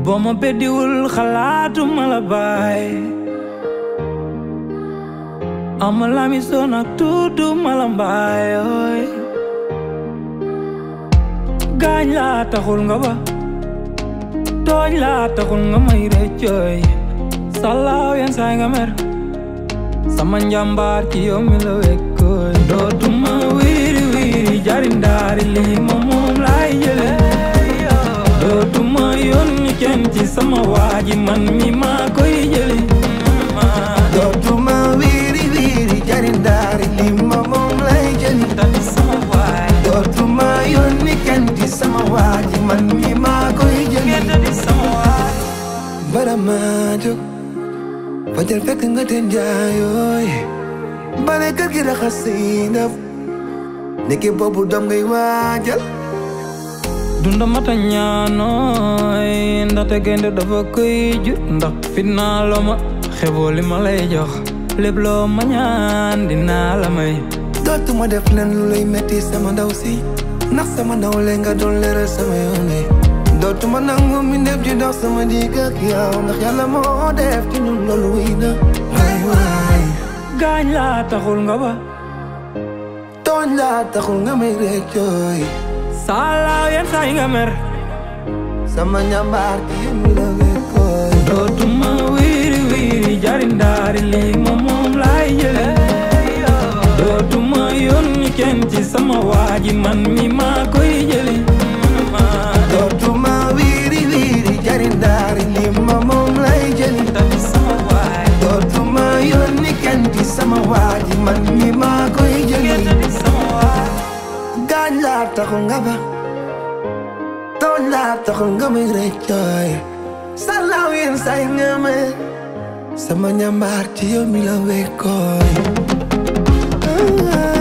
boo ma beddiwul xalaatuma la baay ama lami soon ak tuutu ma la mbaay ooy gaañ laa taxul nga ba tooñ laa taxul nga may rëccooy salaaw yenn saay nga mer sama njàmbaar ci yow mi la wekkooy dootuma wiiri wiiri jari ndaari lii ma moom laay jële dootuma yónni kenn ci sama waaji man mi maa koy jëli dootuma wiiri wiiri jari ndaari lii ma moom lay jëli tati sama waay dootuma yónni kenn ci sama waaji man mi maa koy jëli tati sama waay bara maa jóg fajar fekk nga te njaayooy bale kër gi raxas say ndab ndeke boobu doom ngay waajal dunda mata ñaanooy ndaxte gaynde dafa koy jur ndax fitnaa loo ma xeboo li ma lay jox lépp loo ma ñaan dinaa la may dootuma def leen lu lay metti sama ndaw si ndax sama ndaw lee nga doon leeral sama yoon wi dootuma nangu mi ndef di dox sama digg ak yow ndax yàlla moo def ci ñun loolu wéy na waay waay gaañ laa taxul nga ba tooñ laa taxul nga may réccooy saalaaw yenn saay nga mer sama ñambaar ci yow mi la wekkooy dootuma wiiri wiiri jari ndaari lii ma moom laay jële dootuma yónni kenn ci sama waaji man mi maa koy jëli dootuma wiiri wiiri jari ndaari li ma moom lay jëli tati sama waay dootuma yónni kenn ci sama waaji man mi maa koy jëli tati sama waay gaañ laa taxul nga ba tooñ laa taxul nga may réccooy salaaw yéen say nga me sama ñambaar ci yow mi la wekkooy